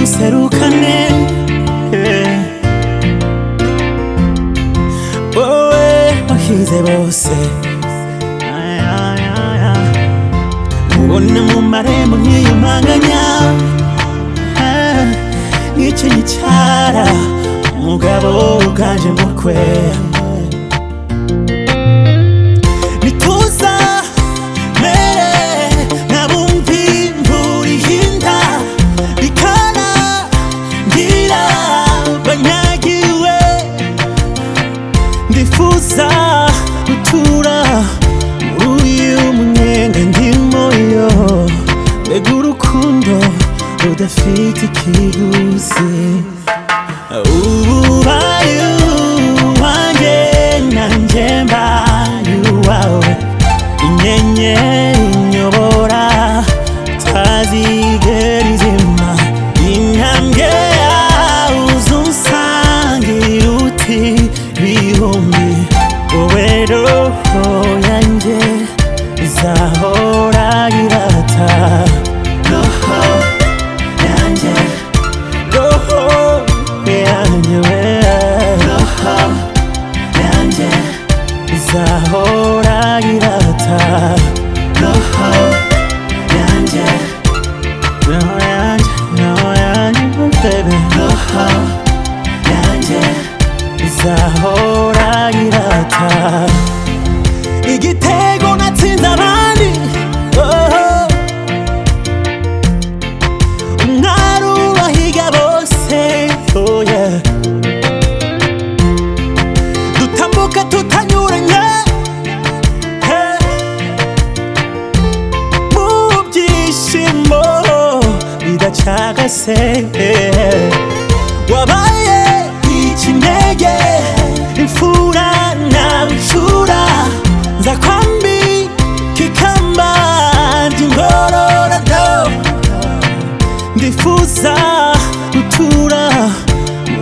iserukane wowe wahize bose ubona mu marembo nk'iyo mpanganya nk'icyo gicara umugabo uganje mu kwe nituza mere nk'abumvi imvura ihinda bikana ngira banyagiwe ndifuza gutura muri uyu munyenga ndimo yo mbega urukundo rudafite ikiguzi ubaye uwanjye nanjye mbaye uwawe inyenyeri inyobora utazigera izima intambwe yawe uzunsangira uti bihumbi wowe roho yanjye izahora irata roho yanjye roho yanjye roho yanjye izahora irata roho yanjye roho yanjye roho yanjye oh baby roho yanjye izahora irata igitego natsinze abandi oh. umwari ubahiga bose oh yeah. dutambuka tutanyuranye hey. mu byishimo bidacagase hey. wabaye ikinege imfura nawe incura nza kwambika ikamba ry'ingororano ndifuza gutura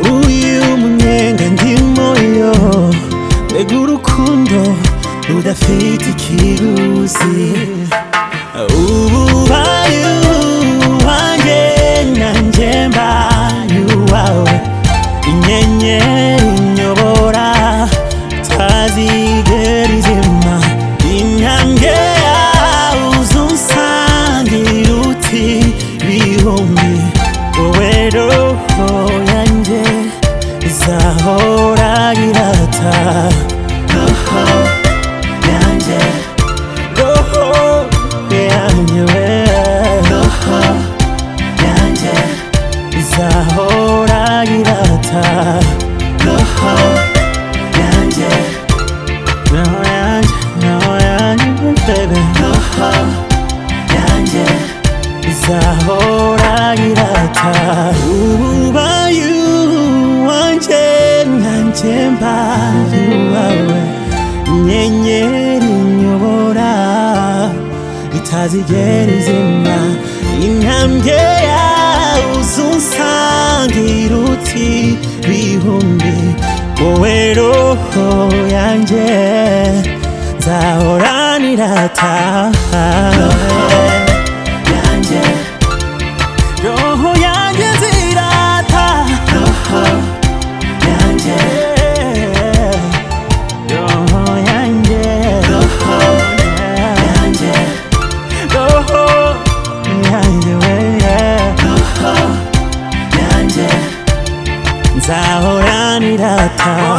muri uyu munyenga ndimo yo mbega urukundo rudafite ikiguzi ububaye uwanjye nanjye mbaye uwawe inyenyeri inyobora utazigera izima intambwe yawe uzunsangira uti bihumbi wowe roho yanjye izahora irata roho yanjye roho yanjye we roho yanjye izahora irata roho yanjye roho yanjye roho yanjye oh baby roho yanjye izahora irata ubayu wanjye nanjye mbaye uwawe inyenyeri inyobora itazigera izima intambwe yawe uzunsangira uti bihumbi wowe roho yanjye nzahora nirata yanjye roho yanjye nzirata roho yanjye roho yanjye roho yanjye roho yanjye we roho yanjye nzahora nirata